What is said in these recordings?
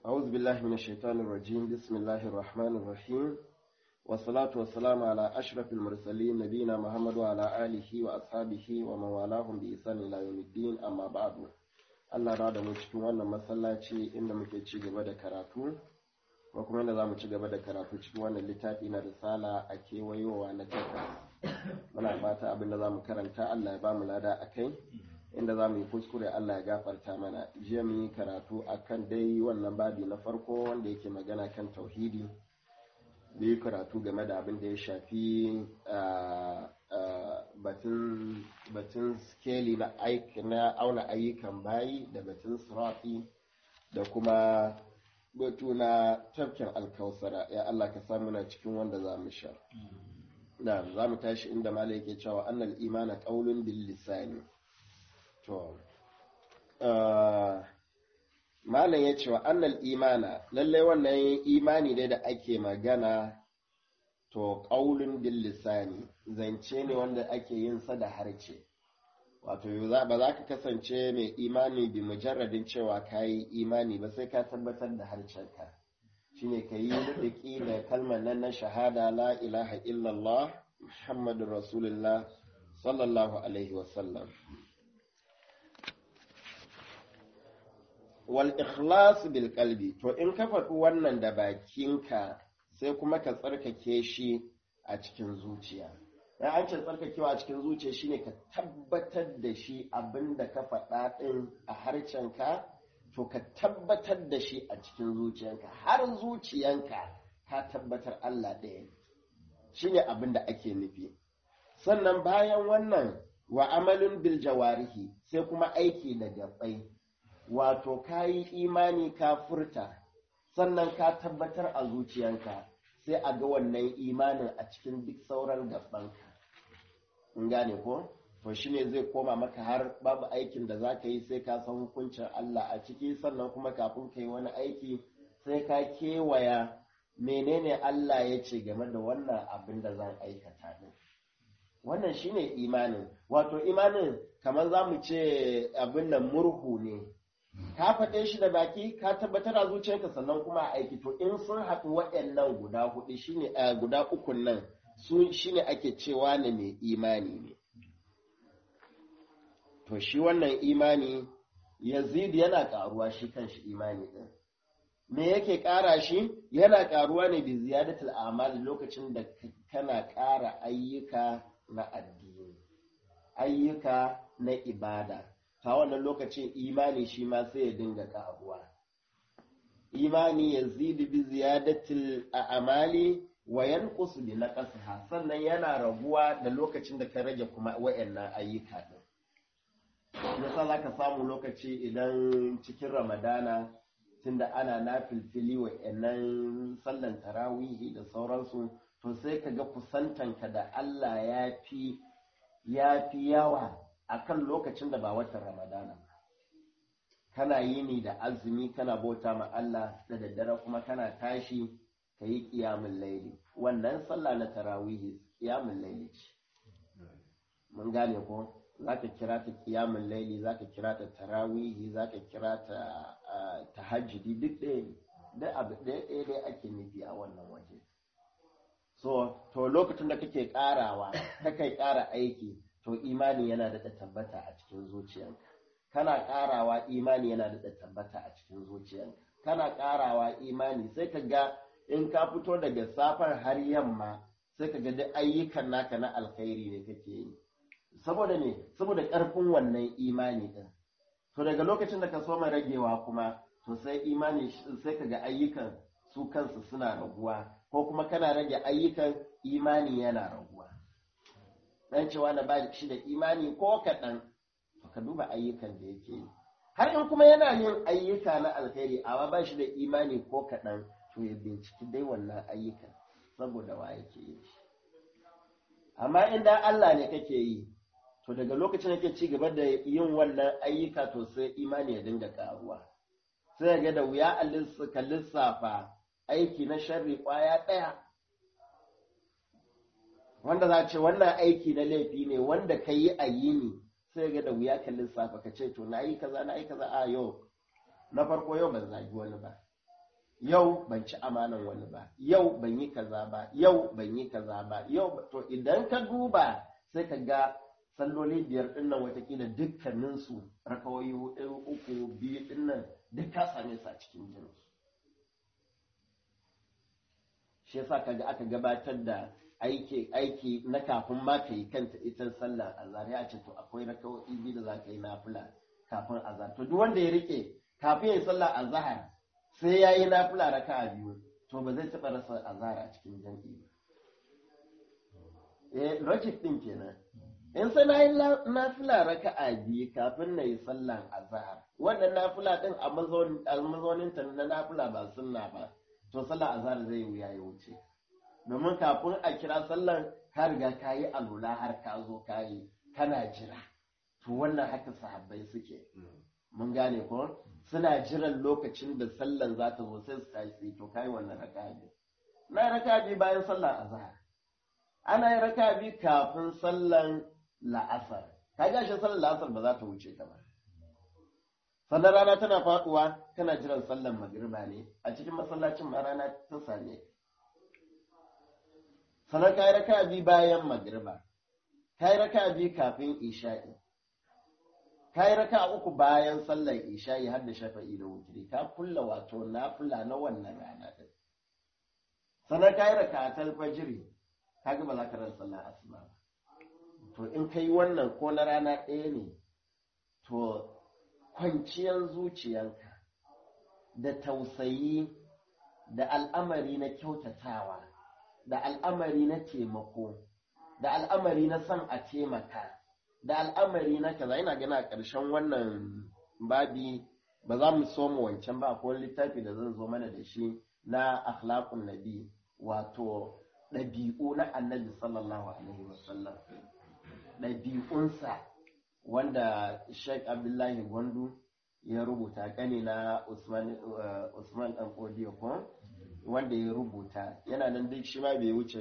أعوذ بالله من الشيطان الرجيم بسم الله الرحمن الرحيم والصلاة والسلام على أشرف المرسلين نبينا محمد وعلى آله وأصحابه ومن والاهم بإحسان إلى يوم الدين أما بعد Allah da mu cikin wannan masallaci inda muke ci gaba da karatu ko kuma inda za mu ci gaba da karatu cikin wannan littafi na risala a kewayowa na takwas muna fata abin da za mu karanta Allah ya ba mu lada a kai inda za mu yi kuskure Allah ya gafarta mana jiya mu yi karatu akan dai wannan babi na farko wanda yake magana kan tauhidi da yi karatu game da abin da ya shafi batun skeli na auna ayyukan bayi da batun sirafi da kuma batu na tafkin alkausara ya Allah ka samu na cikin wanda za mu sha na za mu tashi inda mala yake cewa annal imana qaulun bil lisani to malam ya ce wa annal imana lallai wannan imani ne da ake magana to ƙaulun bil lisani zance ne wanda ake yin sa da harce wato ba za ka kasance mai imani bi mujarradin cewa ka yi imani ba sai ka tabbatar da harcenka shine ka yi riki da kalmar nan na shahada la ilaha illallah muhammadun rasulullah sallallahu alaihi wasallam wal ikhlas bil qalbi to in ka faɗi wannan da bakinka sai kuma ka tsarkake shi a cikin zuciya dan an ce tsarkakewa a cikin zuciya shine ka tabbatar da shi abinda ka faɗa ɗin a harcenka to ka tabbatar da shi a cikin zuciyanka har zuciyanka ka tabbatar Allah ɗaya shine abin da ake nufi sannan bayan wannan wa amalin bil jawarihi sai kuma aiki da gabai wato ka yi imani ka furta sannan ka tabbatar a zuciyanka sai a ga wannan imanin a cikin duk sauran gabanka in gane ko to shine zai koma maka har babu aikin da za ka yi sai ka san hukuncin Allah a ciki sannan kuma kafin ka yi wani aiki sai ka kewaya menene Allah ya ce game da wannan abin da zan aikata din wannan shine imanin wato imanin kamar za mu ce abin nan murhu ne ka faɗe shi da baki ka tabbatar a zuciyarka sannan kuma a aiki to in sun haɗu waɗannan guda hudu shine guda ukun nan su shine ake cewa ne mai imani ne to shi wannan imani yazid yana ƙaruwa shi kan shi imani ɗin me yake ƙara shi yana ƙaruwa ne bi ziyadatul amal lokacin da kana ƙara ayyuka na addini ayyuka na ibada ta wannan lokacin imani shi ma sai ya dinga ƙaruwa imani ya zidi bi ziyadatil a'mali wa yanqus bi naqsiha sannan yana raguwa da lokacin da ka rage kuma wayannan ayyuka din yasa zaka samu lokaci idan cikin ramadana tunda ana nafilfili wayannan sallan tarawihi da sauransu to sai ka ga kusantanka da Allah ya fi ya fi yawa akan lokacin da ba watan ramadana ba kana yini da azumi kana bauta ma Allah da daddare kuma kana tashi ka yi ƙiyamun laili wannan sallah na tarawihi ƙiyamun laili ce mun gane ko za ka kira ta ƙiyamun laili za ka kira ta tarawihi za ka kira ta tahajjudi duk ɗaya ne duk abu ɗaya ɗaya dai ake nufi a wannan waje so to lokacin da kake ƙarawa kakai ƙara aiki to imani yana da tabbata a cikin zuciyanka kana ƙarawa imani yana da tabbata a cikin zuciyanka kana ƙarawa imani sai ka ga in ka fito daga safar har yamma sai ka ga duk ayyukan naka na alkhairi ne kake yi saboda ne saboda ƙarfin wannan imani din to daga lokacin da ka so mai ragewa kuma to sai imani sai ka ga ayyukan su kansu suna raguwa ko kuma kana rage ayyukan imani yana raguwa dan cewa na ba shi da imani ko kaɗan ka duba ayyukan da yake yi har in kuma yana yin ayyuka na alkhairi amma ba shi da imani ko kaɗan to ya binciki dai wannan ayyukan saboda wa yake yi shi amma inda Allah ne kake yi to daga lokacin da ke ci gaba da yin wannan ayyuka to sai imani ya dinga karuwa sai ga da wuya ka lissafa aiki na sharri kwaya ɗaya wanda za ce wannan aiki na laifi ne wanda ka yi a yini sai ga da wuya ka lissafa ka ce to na yi kaza na yi kaza a yau na farko yau ban zagi wani ba yau ban ci amanan wani ba yau ban yi kaza ba yau ban yi kaza ba yau to idan ka duba sai ka ga salloli biyar din nan watakila dukkaninsu rakawoyi hudu uku biyu din nan duk ka same su a cikin jinsu shi yasa kaga aka gabatar da aiki aiki na kafin ma ka yi kanta ita sallar azhar ya ce to akwai rakawoyi biyu da za ka yi nafila kafin azhar to duk wanda ya rike kafin ya yi sallar azhar sai ya yi nafila raka'a biyu to ba zai taɓa rasa azhar a cikin jam'i ba eh logic din kenan in sai na yi nafila raka'a biyu kafin na yi sallan azhar wannan nafila din a mazaunin ta na nafila ba sunna ba to sallan azhar zai wuya ya wuce domin kafin a kira sallan ka riga ka yi alula har ka zo ka yi kana jira to wannan haka sahabbai suke mun gane ko suna jiran lokacin da sallan za ta zo sai su tashi to kai wannan raka'a biyu na raka'a biyu bayan sallan azhar ana yi raka'a biyu kafin sallan la'asar ka ga shi sallar la'asar ba za ta wuce ka ba sannan rana tana faduwa kana jiran sallar magriba ne a cikin masallacin ma rana ta same sannan ka yi raka bi bayan magriba ka yi raka bi kafin isha'i ka yi raka uku bayan sallar isha'i har da shafa'i da wutiri ka kulla wato nafila na wannan rana din sannan ka yi raka ta fajiri ka ga ba za ka rasa sallar asuba ba to in kai wannan ko na rana ɗaya ne to kwanciyar zuciyanka da tausayi da al'amari na kyautatawa da al'amari na taimako da al'amari na son a taimaka da al'amari na kaza ina gana a ƙarshen wannan babi ba za mu so mu wancan ba ko littafi da zan zo mana da shi na akhlaqun nabi wato ɗabi'u na annabi sallallahu alaihi wasallam ɗabi'unsa wanda Sheikh Abdullahi Gwandu ya rubuta ƙani na Usman ɗan Kodiyo ko wanda ya rubuta yana nan duk shi ma bai wuce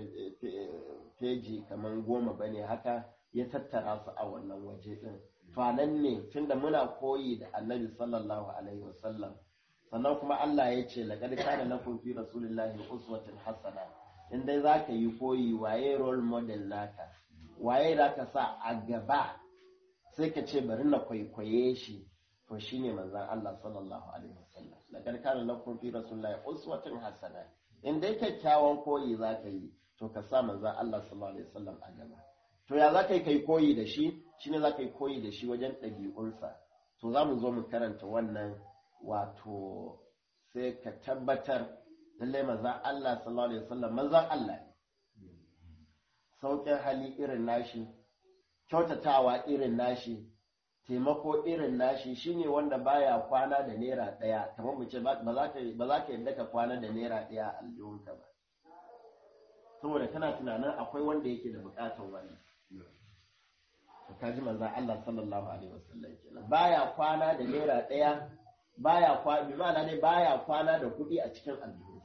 feji kamar goma ba ne haka ya tattara su a wannan waje ɗin. nan ne tunda muna koyi da annabi sallallahu alaihi wasallam sannan kuma Allah ya ce laqad kana lakum fi rasulillahi uswatun hasana in dai zaka yi koyi waye role model naka waye da ka sa a gaba sai ka ce bari na kwaikwaye shi to shine manzon Allah sallallahu alaihi wasallam laqad kana lakum fi rasulillahi uswatun hasana in dai kyakkyawan koyi zaka yi to ka sa manzon Allah sallallahu alaihi wasallam a gaba to ya zaka yi kai koyi da shi shine zaka yi koyi da shi wajen ɗabi'unsa to za mu zo mu karanta wannan wato sai ka tabbatar lallai manzon Allah sallallahu alaihi wasallam manzon Allah ne sauƙin hali irin nashi kyautatawa irin nashi taimako irin nashi shine wanda baya kwana da naira ɗaya kamar mu ce ba za ka yadda ka kwana da naira ɗaya a aljihunka ba saboda kana tunanin akwai wanda yake da buƙatar wani to kaji manzon Allah sallallahu alaihi wasallam kenan baya kwana da naira ɗaya baya kwana bi ma'ana ne baya kwana da kuɗi a cikin aljihunsa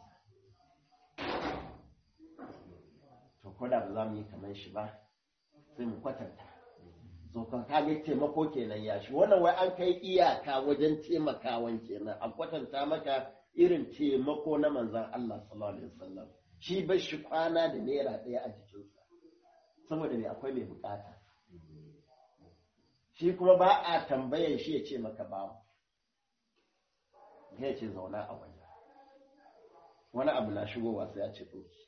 to ko da ba za mu yi kamar shi ba sai mu kwatanta so ka kage taimako kenan ya shi wannan wai an kai iyaka wajen taimakawan kenan a kwatanta maka irin taimako na manzan Allah sallallahu alaihi wasallam shi ba shi kwana da naira ɗaya a jikinsa saboda me akwai mai bukata shi kuma ba a tambayar shi ya ce maka babu ya ce zauna a waje wani abu na shigowa sai ya ce ɗauki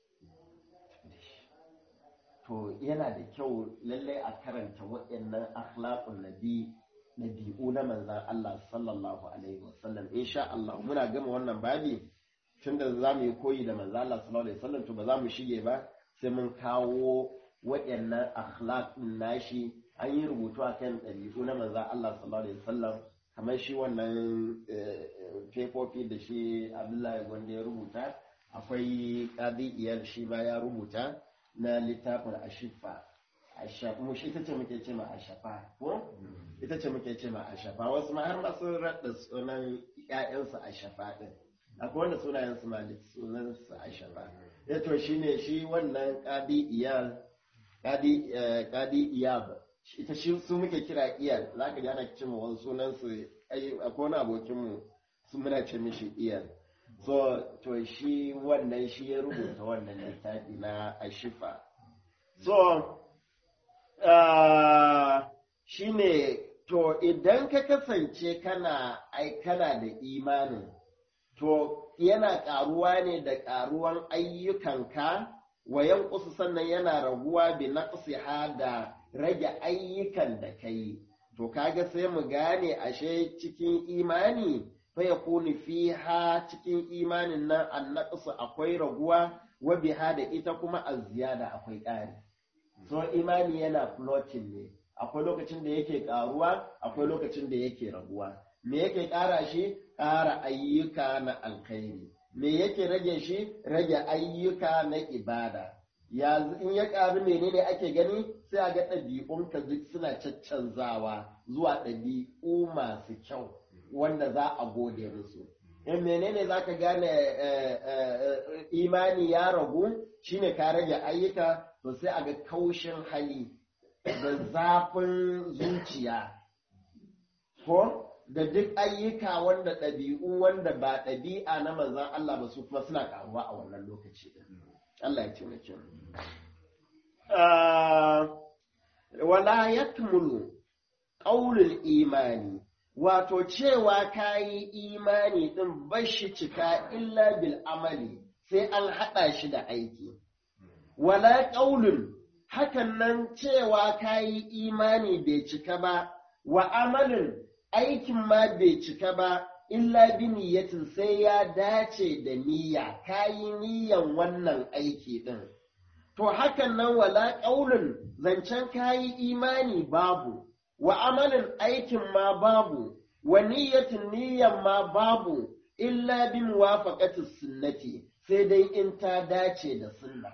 to yana da kyau lallai a karanta waɗannan akhlaqun nabi nabi'u na manzan Allah sallallahu alaihi wasallam insha Allah muna gama wannan babi tunda za mu yi koyi da manzan Allah sallallahu alaihi wasallam to ba za mu shige ba sai mun kawo waɗannan akhlaqun nashi an yi rubutu akan ɗabi'u na manzan Allah sallallahu alaihi wasallam kamar shi wannan fefofi da shi Abdullahi Gwanda ya rubuta akwai ƙadi'iyar shi ba ya rubuta na littafin ashifa mu shi ita ce muke ce ma ashafa ko ita ce muke ce ma ashafa wasu ma har masu raɗa sunan ƴaƴansu ashafa din akwai wanda sunayen su ma sunan su ashafa ya to shine shi wannan qadi iyal qadi qadi iyab ita shi su muke kira iyal zaka ji ana ce ma wani sunan su akwai wani abokin mu su muna ce mishi iyal so to shi wannan shi ya rubuta wannan littafi na ashifa so uh, shi ne to idan ka kasance kana ai kana da imanin to yana ƙaruwa ne da ƙaruwan ayyukanka wa yankusu sannan yana raguwa bi naqsiha da rage ayyukan da kai to kaga sai mu gane ashe cikin imani fa yakunu fiha cikin imanin nan annaqsu akwai raguwa wa biha da ita kuma azziyada akwai ƙari so imani yana floating ne akwai lokacin da yake ƙaruwa akwai lokacin da yake raguwa me yake ƙara shi ƙara ayyuka na alkhairi me yake rage shi rage ayyuka na ibada yanzu in ya ƙaru menene ake gani sai a ga ɗabi'unka duk suna caccanzawa zuwa ɗabi'u masu kyau wanda za a gode musu in menene za ka gane imani ya ragu shine ka rage ayyuka to sai a ga kaushin hali da zafin zuciya ko da duk ayyuka wanda ɗabi'u wanda ba ɗabi'a na manzan Allah ba su kuma suna ƙaruwa a wannan lokaci Allah ya taimake mu wala yakmulu qaulul imani wato cewa kayi imani din bashi cika illa bil amali sai an haɗa shi da aiki wala qaulun hakan nan cewa kayi imani bai cika ba wa amalin aikin ma bai cika ba illa bi niyyatin sai ya dace da niyya kayi niyyan wannan aiki din to hakan nan wala ƙaunin zancen kayi imani babu wa amalin aikin ma babu wa niyyatin niyyan ma babu illa bi muwafaqati sunnati sai dai in ta dace da sunna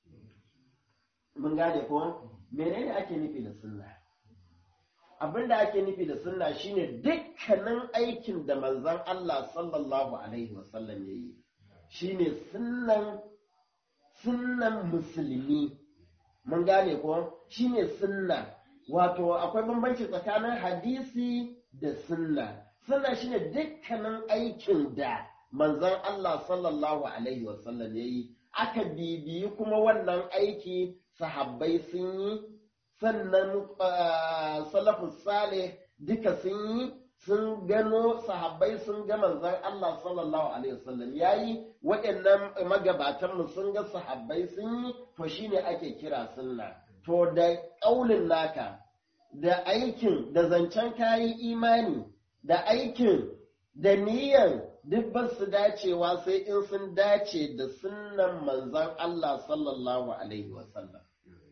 mun gane ko menene ake nufi da sunna abin da ake nufi da sunna shine dukkanin aikin da manzon Allah sallallahu alaihi wasallam ya yi shine sunnan sunnan musulmi mun gane ko shine sunna wato akwai bambanci tsakanin hadisi da sunna sunna shine dukkanin aikin da manzon Allah sallallahu alaihi wasallam ya yi aka bibiyi kuma wannan aiki sahabbai sun yi sannan salafus salih duka sun yi sun gano sahabbai sun ga manzon Allah sallallahu alaihi wasallam yayi waɗannan magabatan mu sun ga sahabbai sun yi to shine ake kira sunna to da ƙaulin naka da aikin da zancen kayi imani da aikin da niyyar duk ba su dacewa sai in sun dace da sunnan manzon Allah sallallahu alaihi wasallam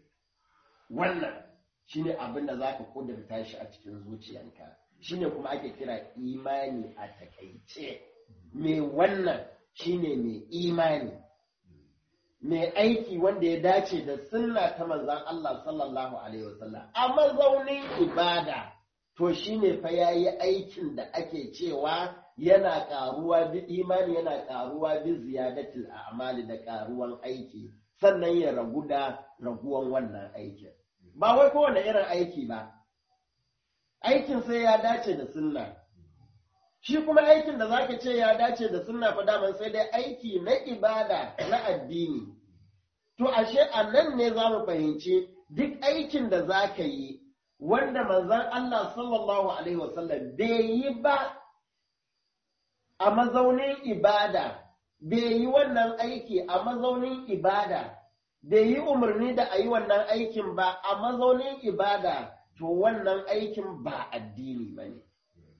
wannan shine abin da za ka kudurta shi a cikin zuciyanka shine kuma ake kira imani a takaice mai wannan shine mai imani mai aiki wanda ya dace da sunna ta manzan Allah sallallahu alaihi wasallam a mazaunin ibada to shine fa yayi aikin da ake cewa yana karuwa bi imani yana karuwa bi ziyadatul a'mali da karuwan aiki sannan ya ragu da raguwan wannan aikin ba wai kowane irin aiki ba, aikin sai ya dace da sunna. Shi kuma aikin da za ka ce ya dace da sunna fa daman sai dai aiki na ibada na addini. To, ashe a nan ne za mu fahimci duk aikin da za ka yi wanda manzan Allah sallallahu Alaihi wasallam bai yi ba a mazaunin ibada, bai yi wannan aiki a mazaunin ibada. bai yi umarni da a yi wannan aikin ba a mazaunin ibada to wannan aikin ba addini ba ne.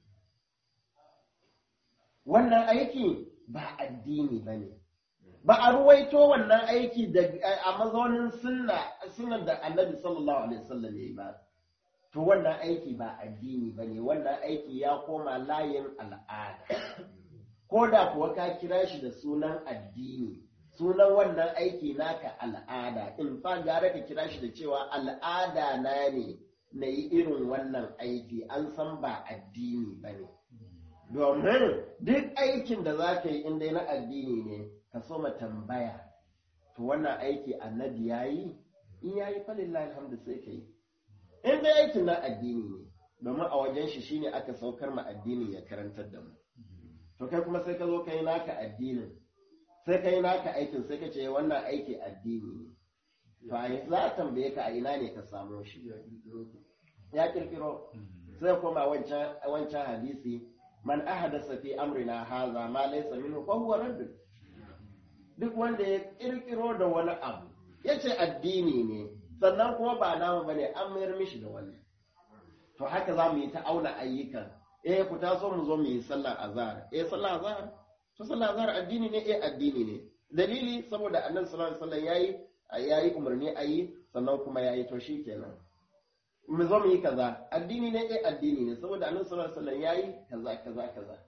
Wannan aiki ba addini ba ne. Ba a ruwaito wannan aiki a mazaunin sunna da annabi sallallahu alaihi wasallam ya yi ba. To wannan aiki ba addini ba ne, wannan aiki ya koma layin al'ada. Ko da kuwa ka kira shi da sunan addini. sunan wannan aiki naka al'ada in fa gara ka kira shi da cewa al'ada na ne na yi irin wannan aiki an san ba addini ba ne domin duk aikin da za ka yi inda na addini ne ka so ma tambaya to wannan aiki annabi ya yi in ya yi falillah alhamdu sai ka yi in dai aikin na addini ne domin a wajen shi shine aka saukar ma addini ya karantar da mu to kai kuma sai ka zo kai naka addinin sai kai naka aikin sai ka ce wannan aiki addini ne to a za a tambaye ka a ina ne ka samo shi ya kirkiro sai koma wancan wancan hadisi man ahadasa fi amrina haza ma laysa minhu fa huwa radd duk wanda ya kirkiro da wani abu yace addini ne sannan kuma ba namu bane an mayar mishi da wani to haka za mu yi ta auna ayyukan eh ku taso mu zo mu yi sallar azhar eh sallar azhar to sallar azhar addini ne eh addini ne dalili saboda annabi sallallahu alaihi wasallam yayi yayi umarni ayi sannan kuma yayi to shikenan mu zo mu yi kaza addini ne eh addini ne saboda annabi sallallahu alaihi wasallam yayi kaza kaza kaza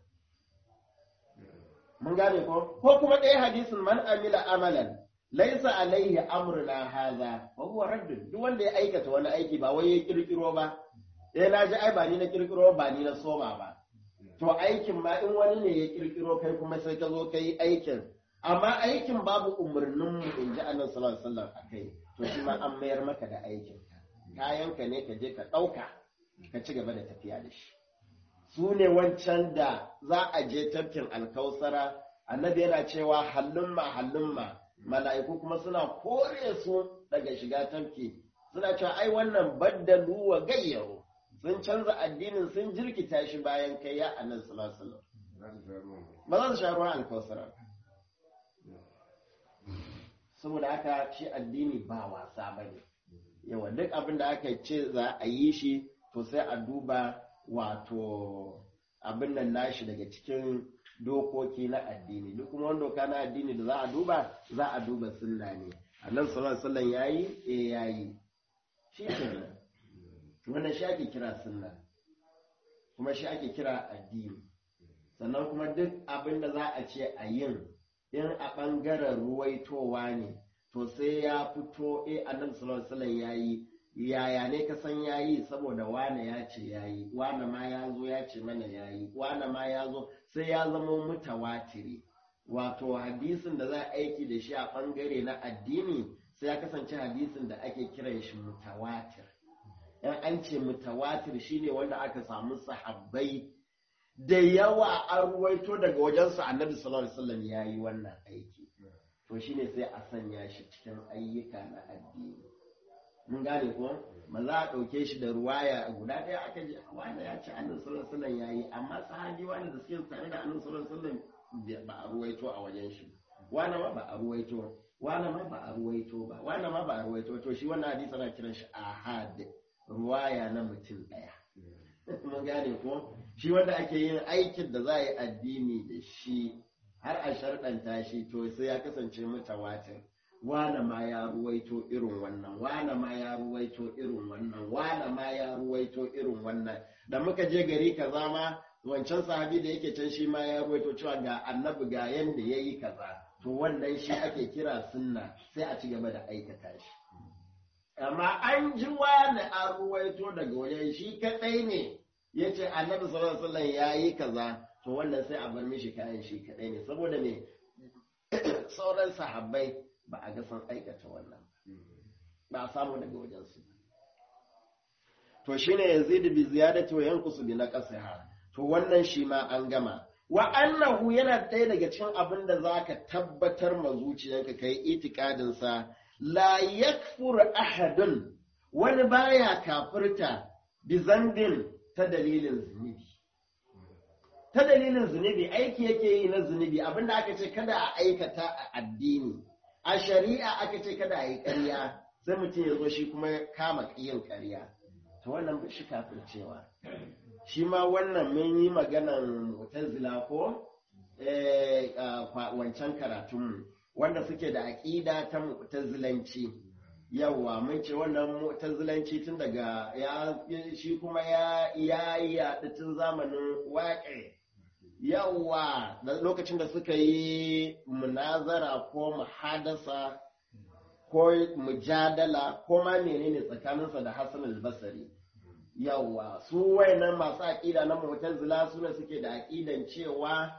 mun gane ko ko kuma ɗaya hadisin man amila amalan laisa alaihi amruna haza wa huwa radd duk wanda ya aikata wani aiki ba wai ya kirkiro ba eh na ji ai ba ni na kirkiro ba ni na soma ba to aikin ma in wani ne ya kirkiro kai kuma sai ka zo kai aikin amma aikin babu umarnin mu in ji annabi sallallahu alaihi wasallam akai to shi ma an mayar maka da aikin kayanka ne ka je ka ɗauka ka ci gaba da tafiya da shi su ne wancan da za a je tafkin alkausara annabi yana cewa hallumma hallumma mala'iku kuma suna kore su daga shiga tafki suna cewa ai wannan baddalu wa gayyaro sun canza addinin sun jirkita shi bayan kai ya annabi sallallahu alaihi wasallam ba za su sha ruwan alkausara saboda haka shi addini ba wasa bane yawa duk abin da aka ce za a yi shi to sai a duba wato abin nan nashi daga cikin dokoki na addini duk kuma wani doka na addini da za a duba za a duba sunna ne annan sallallahu alaihi wasallam yayi eh yayi shi kenan wannan shi ake kira sunna kuma shi ake kira addini sannan kuma duk abin da za a ce a yin in a ɓangaren ruwaitowa ne to sai ya fito eh annabi sallallahu alaihi wasallam yayi yaya ne ka san yayi saboda wane ya ce yayi wane ma ya zo ya ce mana yayi wane ma ya zo sai ya zama mutawatiri wato hadisin da za a aiki da shi a bangare na addini sai ya kasance hadisin da ake kiran shi mutawatir in an ce mutawatir shine wanda aka samu sahabbai da yawa an ruwaito daga wajensu annabi sallallahu alaihi wasallam yayi wannan aiki to shine sai a sanya shi cikin ayyuka na addini mun gane ko ba za a ɗauke shi da ruwaya guda ɗaya aka ji wanda ya ce annabi sallallahu alaihi wasallam yayi amma sahabi wanda da suke tare da annabi sallallahu alaihi wasallam ba a ruwaito a wajen shi wanda ma ba a ruwaito wanda ma ba a ruwaito ba wanda ma ba a ruwaito to shi wannan hadisi ana kiran shi ahad ruwaya na mutum ɗaya mun gane ko shi wanda ake yin aikin da za a yi addini da shi har a sharɗanta shi to sai ya kasance mutawatir wane ma ya ruwaito irin wannan wane ma ya ruwaito irin wannan wane ma ya ruwaito irin wannan da muka je gari kaza ma wancan sahabi da yake can shi ma ya ruwaito cewa ga annabi ga yanda ya yi kaza to wannan shi ake kira sunna sai a ci gaba da aikata shi amma an ji wani an ruwaito daga wajen shi kaɗai ne ya ce annabi sallallahu alaihi wasallam ya yi kaza to wannan sai a bar mishi kayan shi kaɗai ne saboda me sauran sahabbai ba a ga sun aikata wannan ba a samu daga wajensu to shine yazid bi ziyadati wa yanqusu bi naqsiha to wannan shi ma an gama wa annahu yana ɗaya daga cikin abin da zaka tabbatar ma zuciyarka kai itikadin sa la yakfur ahadun wani baya kafirta bi zambin ta dalilin zunubi ta dalilin zunubi aiki yake yi na zunubi abinda aka ce kada a aikata a addini a shari'a aka ce kada a yi ƙarya sai mutum ya zo shi kuma kama yin ƙarya to wannan ba shi kafircewa shi ma wannan mun yi maganan mutazila ko wancan karatunmu wanda suke da aƙida ta mutazilanci yawa mun ce wannan mutazilanci tun daga ya shi kuma ya yi yaɗi tun zamanin waƙe yawa da lokacin da suka yi munazara ko muhadasa ko mujadala ko ma menene tsakaninsa da Hassan al-Basri yawa su wayannan masu aƙida na mu'tazila su ne suke da aƙidan cewa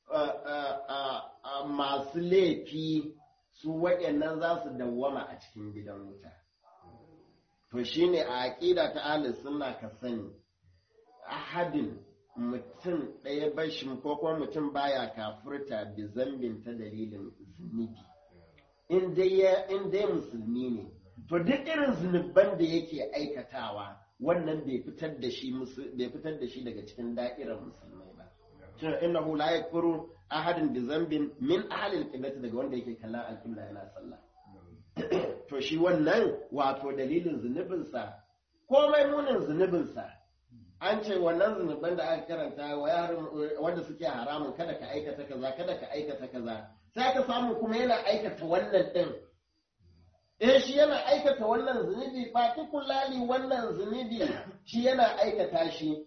masu laifi su wayannan za su dawwama a cikin gidan wuta to shine a aƙida ta ahlus sunna ka sani ahadin mutum ɗaya bashin ko kuma mutum baya kafurta bi zambin ta dalilin zunubi in dai musulmi ne to duk irin zunuban da yake aikatawa wannan bai fitar da shi bai fitar da shi daga cikin da'irar musulmai ba shin innahu la yakfuru ahadin bi zambin min ahli al daga wanda yake kallon al yana sallah to shi wannan wato dalilin zunubinsa komai munin zunubinsa an ce wannan zunuban da aka karanta wanda suke haramun kada ka aikata kaza kada ka aikata kaza sai ka samu kuma yana aikata wannan din eh shi yana aikata wannan zunubi particularly wannan zunubi shi yana aikata shi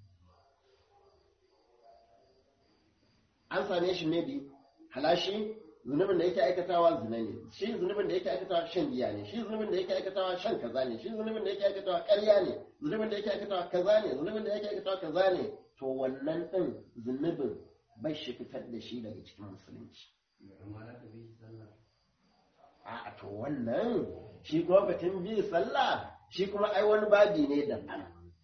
an same shi maybe halashi zunubin da yake aikatawa zina ne shi zunubin da yake aikatawa shan giya ne shi zunubin da yake aikatawa shan kaza ne shi zunubin da yake aikatawa ƙarya ne zunubin da yake aikatawa kaza ne zunubin da yake aikatawa kaza ne to wannan din zunubin bai shi fitar da shi daga cikin musulunci a to wannan shi kuma batun bi sallah shi kuma ai wani babi ne daban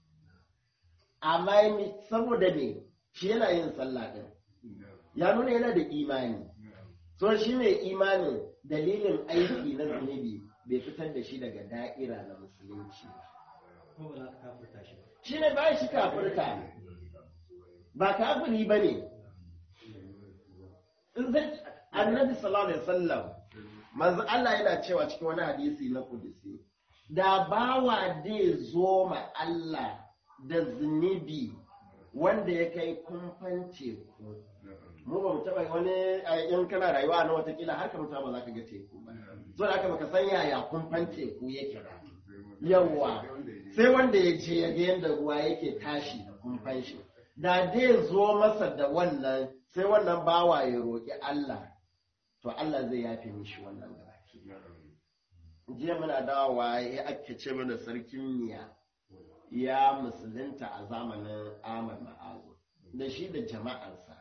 amma saboda me shi yana yin sallah din ya nuna yana da imani so shi mai imanin dalilin aiki na zunubi bai fitar da shi daga da'ira na musulunci shi ne bayan shi kafirta ba kafiri ba ne annabi sallallahu alaihi wasallam manzo Allah yana cewa cikin wani hadisi na kudusi da bawa dai zo ma Allah da zunubi wanda ya kai kumfan teku mu ba mu taba wani in kana rayuwa na watakila har ka mutu ba za ka ga teku ba so da haka baka san yaya kumfan teku yake ba yawa sai wanda ya je ya ga yadda ruwa yake tashi da kumfan shi da dai zo masa da wannan sai wannan bawa ya roƙi Allah to Allah zai yafe mishi wannan gabaki jiya muna dawowa ya ake ce mana sarkin miya ya musulunta a zamanin Ahmad Ma'azu da shi da jama'arsa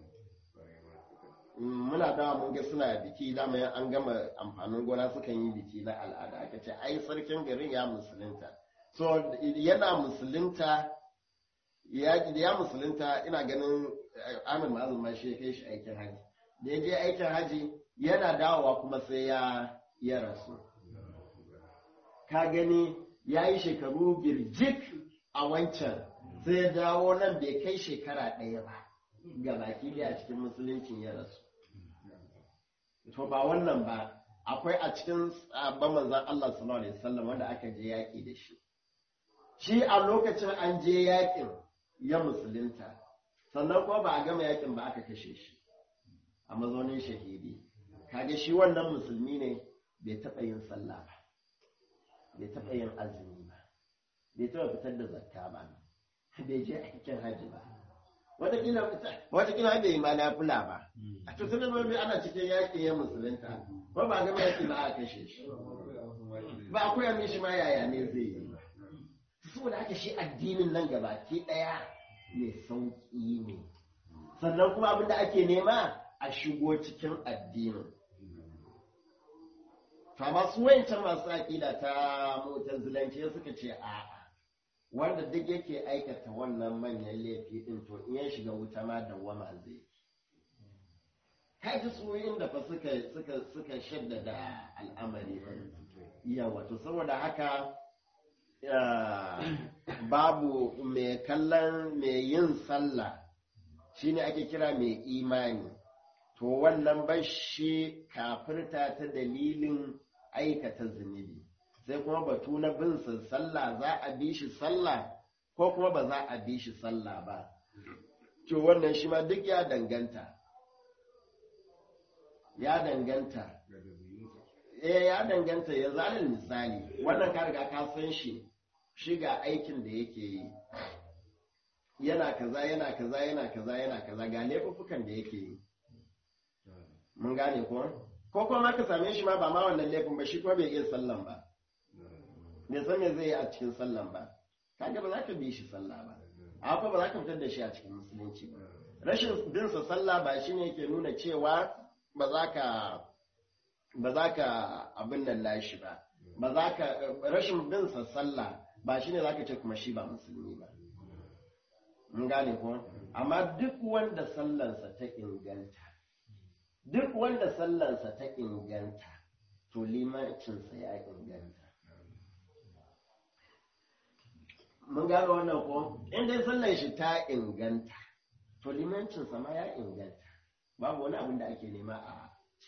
muna dawa mun ga suna biki dama an gama amfanin gona sukan yi biki na al'ada aka ce ai sarkin garin ya musulunta so yana musulunta ya ya musulunta ina ganin Ahmad Ma'azu ma shi ya kai shi aikin haji da ya je aikin haji yana dawowa kuma sai ya ya rasu ka gani ya yi shekaru birjik a wancan sai ya dawo nan bai kai shekara ɗaya ba ga baki a cikin musuluncin ya rasu to ba wannan ba akwai a cikin sabon manzan Allah sallallahu alaihi wasallam wanda aka je yaƙi da shi shi a lokacin an je yaƙin ya musulunta sannan kuma ba a gama yaƙin ba aka kashe shi a mazaunin shahidi kaga shi wannan musulmi ne bai taɓa yin sallah ba bai taɓa yin azumi ba bai taɓa fitar da zakka ba bai je aikin hajji ba watakila bai yi ma nafila ba a tutun da bai ana cikin yaƙi ya musulunta ba ba gama yaƙi ba a kashe shi ba a koya mishi ma yaya ne zai yi saboda haka shi addinin nan gabaki ɗaya mai sauƙi ne sannan kuma abin da ake nema a shigo cikin addinin to masu wayancan masu aƙida ta mutazilanci suka ce a'a wanda duk yake aikata wannan manyan laifi din to in ya shiga wuta ma dawwama zai kaji su inda fa suka suka suka shaddada al'amari yawa to saboda haka babu mai kallon mai yin sallah shine ake kira mai imani to wannan bashi kafirta ta dalilin aikata zunubi sai kuma batu na bin sallah za a bi shi sallah ko kuma ba za a bi shi sallah ba to wannan shi ma duk ya danganta ya danganta eh ya danganta ya zalin misali wannan ka riga ka san shi shi ga aikin da yake yi yana kaza yana kaza yana kaza yana kaza ga laifuffukan da yake yi mun gane ko ko kuma ka same shi ma ba ma wannan laifin ba shi kuma bai iya sallan ba bai san me zai yi a cikin sallan ba kaga ba za ka bi shi sallah ba amma ba za ka fitar da shi a cikin musulunci ba rashin bin sa sallah ba shine yake nuna cewa ba za ka ba za ka abin nan nashi ba ba za ka rashin bin sa sallah ba shine za ka ce kuma shi ba musulmi ba mun gane ko amma duk wanda sallansa ta inganta duk wanda sallansa ta inganta to limancinsa ya inganta mun gane wannan ko in dai sallan shi ta inganta to limancinsa ma ya inganta babu wani abin da ake nema a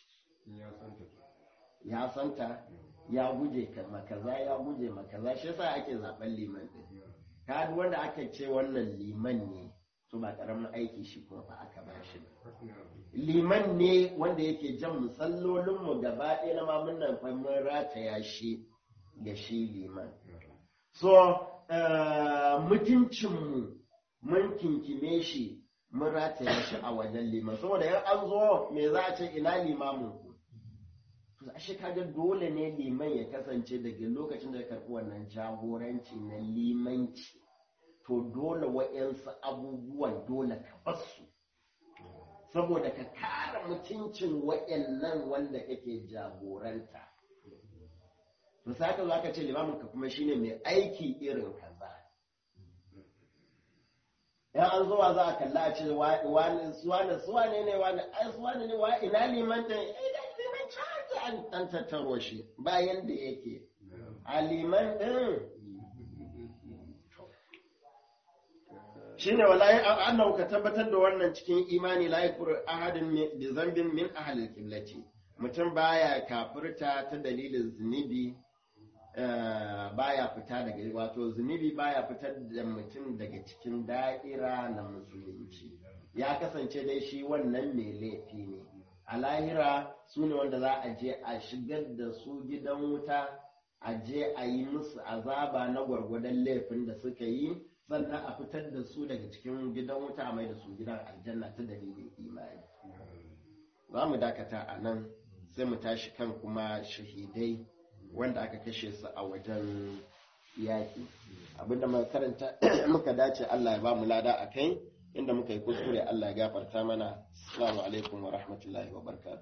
ya santa ya guje makaza ya guje makaza shi yasa ake zaben liman din ka wanda aka ce wannan liman ne to ba karamin aiki shi kuma fa aka ba shi liman ne wanda yake jan musallolin mu gaba ɗaya na mamun nan fa mun rataya shi ga shi liman so mutuncin mu mun kinkime shi mun rataya shi a wajen liman saboda yan an zo me za a ce ina limamin ku ashe kaga dole ne liman ya kasance daga lokacin da ya karɓi wannan jagoranci na limanci to dole wa'yansu abubuwan dole ka basu saboda ka kare mutuncin wa'yannan wanda kake jagoranta to saka za ka ce limamin ka kuma shine mai aiki irin kaza yan an zuwa za a kalla a ce wani suwane suwane ne wani ai suwane ne wa ina liman da an ɗan tattaro shi bayan da yake a liman ɗin shi ne walayi annahu ka tabbatar da wannan cikin imani la yakfur ahadin bi zambin min ahli qiblati mutum baya kafirta ta dalilin zunubi baya fita daga wato zunubi baya fitar da mutum daga cikin da'ira na musulunci ya kasance dai shi wannan mai laifi ne a lahira su ne wanda za a je a shigar da su gidan wuta a je a yi musu azaba na gwargwadon laifin da suka yi sannan a fitar da su daga cikin gidan wuta a mai da su gidan aljanna ta dalilin imani za mu dakata a nan sai mu tashi kan kuma shahidai wanda aka kashe su a wajen yaƙi abinda muka karanta muka dace Allah ya ba mu lada a kai inda muka yi kuskure Allah ya gafarta mana assalamu alaikum wa rahmatullahi wa barakatuh